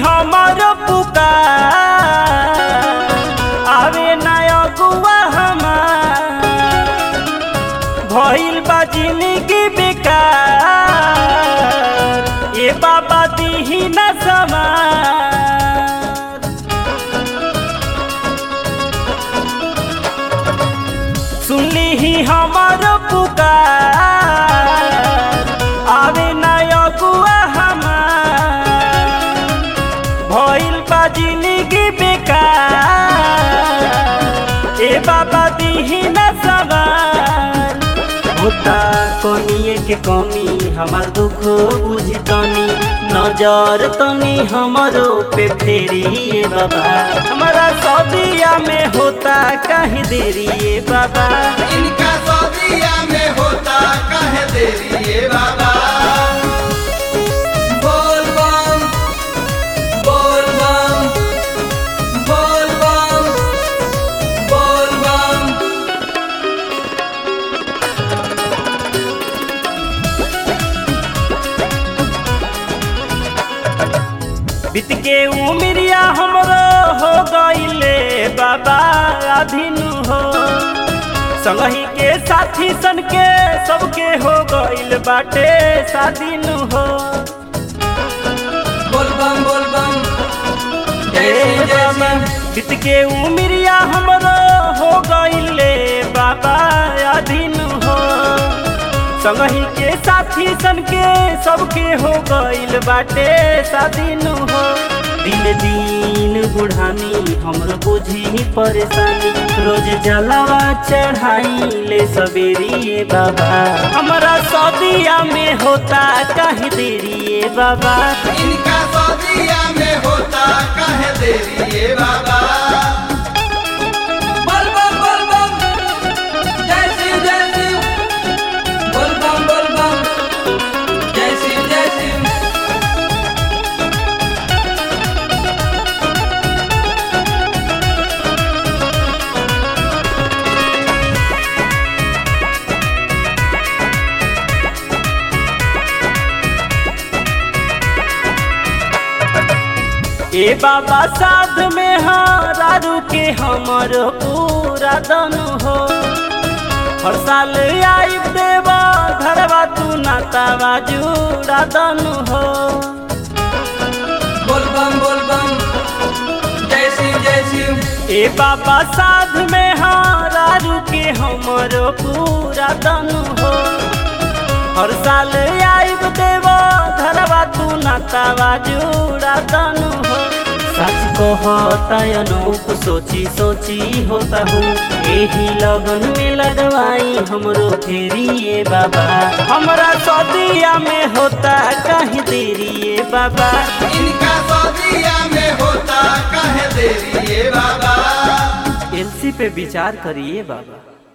हमर पुकार आवे ना अगुआ हमार भइल बा जिंदगी बेकार ए बाबा दीही न समार सुनली ही हमर पुकार आवे ना अगुआ हमार भइल बा जिंदगी बेकार ए बाबा दीही न सवार होता कोनिए के कमी हमार दुख बुझी तनी नजर तनी हमरो पे फेरी ए बाबा हमारा सदिया में होता कहीं देरी ए बाबा इनका सदिया में होता कहे देरी ये बाबा बोल बम बोल बम बोल बम बोल बम बीत के उमरिया हमरो हो गईले बाबा अधीनु हो संगही के साथी सन के सबके हो गईल बाटे साधीनु हो बोल बम बोल बम हे जय श्री जय बाबा श्री बीत के उमरिया हमरो हो गईले बाबा अधीनु हो संगही के साथी सन के सबके हो गईल बाटे साधीनु हो दिन दिन बुढ़ानी हमरो बुझी परेशानी रोज जलावा चढ़ाई ले सवेरी ए बाबा हमारा सदिया में होता कहीं देरी ए बाबा इनका सदिया में होता कहे देरी ये बाबा बोल बम बोल बम जय शिव जय शिव बोल बम बोल बम जय शिव जय शिव ए बाबा साध में हारू के हमर पूरा दन हो हर साल आई देवा घरवा तू नातावा जुड़ा दन हो बोल बम बोल बम जय शिव जय शिव ए बाबा साध में हारू के हमर पूरा दन हो हर साल आई देवा घरवा तू नातावा जुड़ा दन हो सच कहता अनूप सोची सोची होता हूँ यही लगन में लगवाई हमरो फेरी ए बाबा हमरा सदिया में होता कहीं देरी ए बाबा इनका सदिया में होता कहे देरी ये बाबा एलसी पे विचार करिए बाबा